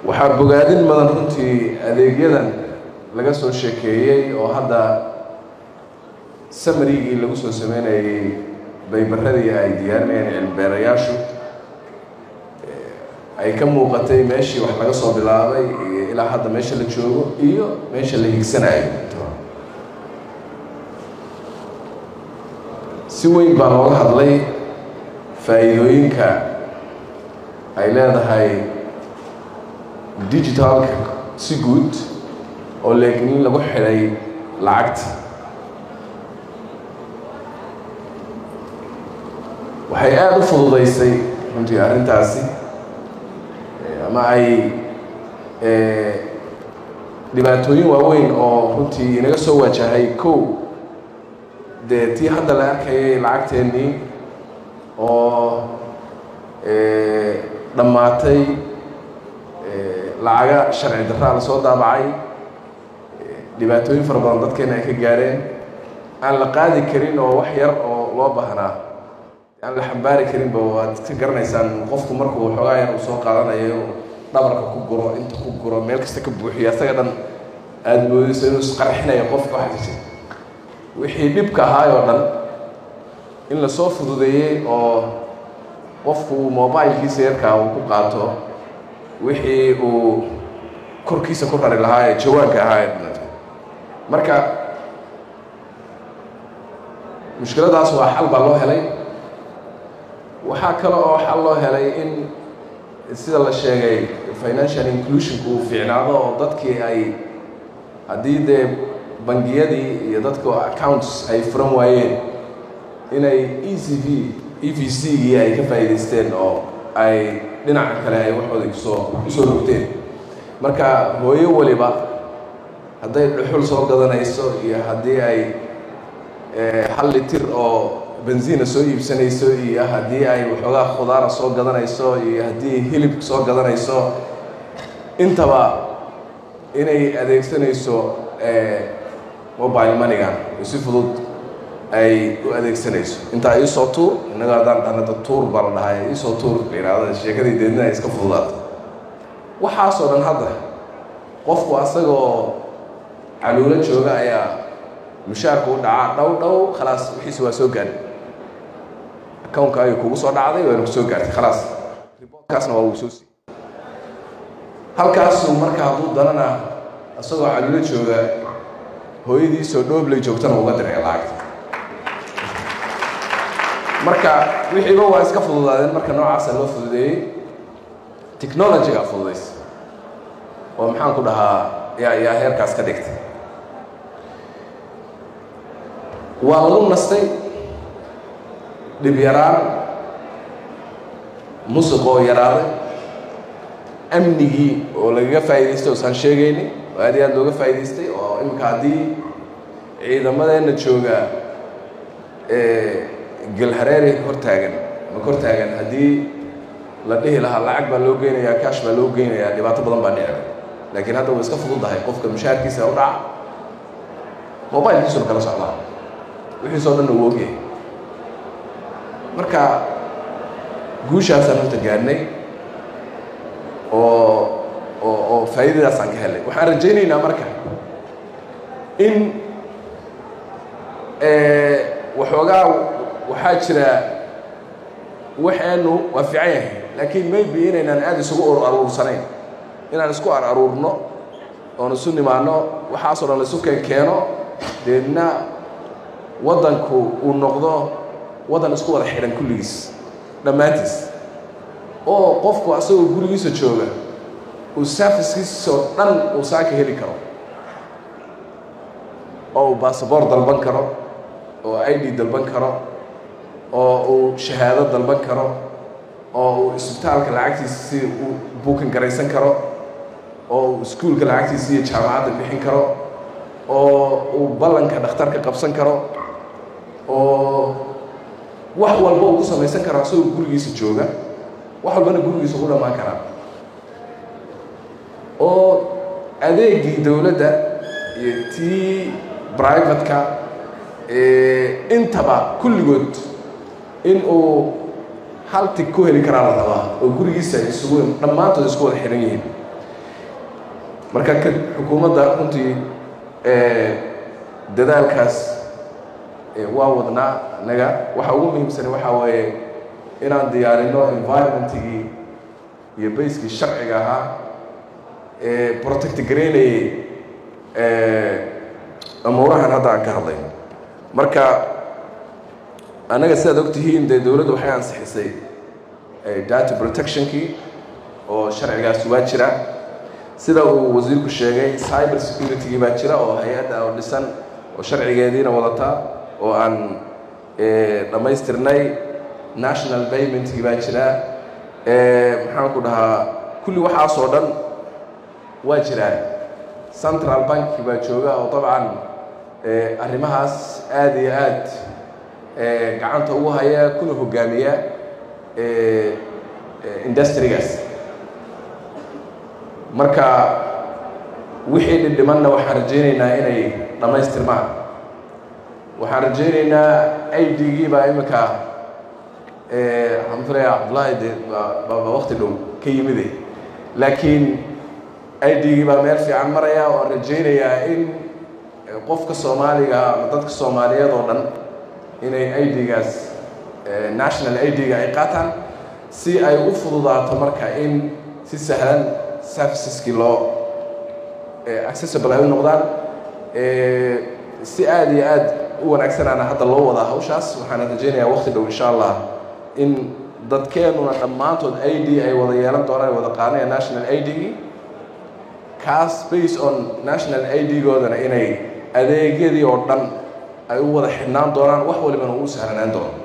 waxaa bogaadin mudan runtii adeegyadan laga soo sheekeeyey oo hadda samarigii lagu soo sameynayey baybaradii ay diyaarinayeen cilmibeerayaashu ay ka muuqatay meeshii wax laga soo bilaabay iyo ilaa hadda meesha la joogo iyo meesha la higsanayo si weyn baa looga hadlay faa'iidooyinka ay leedahay digitalka si guud oo laakiin lagu xidhay lacagta waxay aada u fududaysay runtii arrintaasi ama ay dhibaatooyin waaweyn oo runtii inaga soo wajahay kow dee tii hadda la arkayay lacagteennii oo dhammaatay lacaga sharci darraa la soo daabacay dhibaatooyin fara badan dadkeena ay ka gaareen aan la qaadi karin oo wax yar oo loo baahnaa aan la xambaari karinba waad ka garanaysaan qofku markuu xoogaa yar uu soo qaadanayo dhabarka ku guro inta ku guro meel kasta ka buuxiyo asaga dhan aada moodayso inuu isqarxinayo qofka waxaa wixii dhibka ahaay oo dhan in lasoo fududeeyey oo qofku mobilkiisa yarkaa uu ku qaato wixii uu korkiisa ku rari lahaa ee jawaanka ahaa ee marka mushkiladaas waa xal baa loo helay waxaa kale oo xal loo helay in sida la sheegay financial inclusionku uu fiicnaado oo dadkii ay haddii dee bangiyadii iyo dadka accounts ay furan waayeen inay e c v e v c gii ay ka faa'iidaysteen oo ay dhinaca kale ay waxooda kusoo kusoo rogteen marka hooyo waliba hadday dhuxul soo gadanayso iyo haddii ay hal litir oo benziina soo iibsanayso iyo haddii ay waxoogaa khudaara soo gadanayso iyo haddii hilib soo gadanayso intaba inay adeegsanayso mobile moneygan oo si fudud ay u adeegsanayso intaa iisoo tuur innaga haddaan dhanada tuur baa la dhahay iisoo tuur la yidhaahda sheekadii deedna ay iska fududaato waxaasoo dhan hadda qofku asagoo caluulo jooga ayaa mushaarku u dhacaa dhow dhow khalaas wixiisi waa soo gaadhay accountka ayuu kugu soo dhacday waana ku soo gaartay khalaas riboortkaasna waa uu soo siiyey halkaasu marka hadduu danana isagoo caluulo jooga hooyadiisoo dhooblay joogtana uga diray lacagta marka wixiiba waa iska fududaadeen marka noocaasa loo fududeeyey technologyga fududaysa oo maxaan ku dhahaa yaa yaa heerkaas ka dhigtay waa lagu nastay dhib yaraan musuq oo yaraaday amnigii oo lagaga faa'idaystay oosaan sheegayni oo aad iyo aad looga faa'idaystay oo imika haddii ciidamadeenna jooga gelhareeri hor taagan ma kor taagan haddii la dhihi lahaa lacag baa loo geynayaa kaash baa loo geynayaa dhibaato badan baa dhici laakiin hadda way iska fududahay qofka mushaarkiisa u dhaca mobilkiisuna kala socdaa wixiisoo dhan uu ogyahay marka guushaasaan horta gaadhnay oo oo oo faa'iidadaasaan ka helay waxaan rajaynaynaa marka in waxoogaa waxaa jira waxeenu waa fiican yahay laakiin maybe inaynaan aada isugu ur aruursanayn inaan isku ar aruurno oon isu nimaano waxaasoo dhan la isu keen keeno deedna waddanku uu noqdo waddan isku wada xidhan kulligiis dhammaantiis oo qofku asagoo gurigiisa jooga uu servicekiisoo dhan uu saaka heli karo oo uu basaboor dalban karo oo i d dalban karo oo uu shahaado dalban karo oo uu isbitaalka lacagtiisa si uu buukan garaysan karo oo uu iskuulka lacagtiisa iyo jaamacadda bixin karo oo uu ballanka dhakhtarka qabsan karo oo wax walba uu ku samaysan karo asagoo gurigiisa jooga wax walbana gurigiisa ugu dhammaan karaa oo adeegii dowladda iyo tii brivatka intaba kulligood in uu hal tig ku heli karaa la rabaa oo gurigiisa isugu dhammaantood isku wada xidhan yihiin marka ka xukuumadda runtii dadaalkaas waa wadnaa naga waxa ugu muhiimsan waxaa weeye inaan diyaarino environmentigii iyo bayskii sharciga ahaa ee protect garaynayay amuurahan hadda aan ka hadlayno marka annaga sidaad og tihiin dee dowladdu waxay ansixisay data protectionkii oo sharcigaasi waa jira sida uu wasiirku sheegay cyber security-gii baa jira oo hay-adda oo dhisan oo sharcigeediina wadataa oo aan dhammaystirnay national paymentkii baa jira maxaan ku dhahaa kulli waxaasoo dhan waa jiraan central banki baa jooga oo dabcan arrimahaas aada iyo aad gacanta ugu haya kuna hogaamiya industrigaas marka wixii dhidhimanna waxaan rajaynaynaa inay dhammaystirmaan waxaan rajaynaynaa i d-gii baa iminka alxamdulillah cabdullaahi de baa wakti dhow ka yimide laakiin i d-gii baa meel fiican maraya oo aan rajaynayaa in qofka soomaaliga ama dadka soomaaliyeed oo dhan inay i d-gaas national i d-ga ay qaataan si ay u fududaato marka in si sahlan serviceskii loo accessible ay u noqdaan si aada iyo aad u wanaagsanaana hadda loo wadaa hawshaas waxaana rajaynayaa wakti dhow insha allah in dadkeenuna dhammaantood i d ay wada yeelan doonaan ay wada qaadanaya national i d-gii kaas based on national i d-goodana inay adeegyadii oo dhan ay u wada xidhnaan doonaan wax walibana uu sahlanaan doono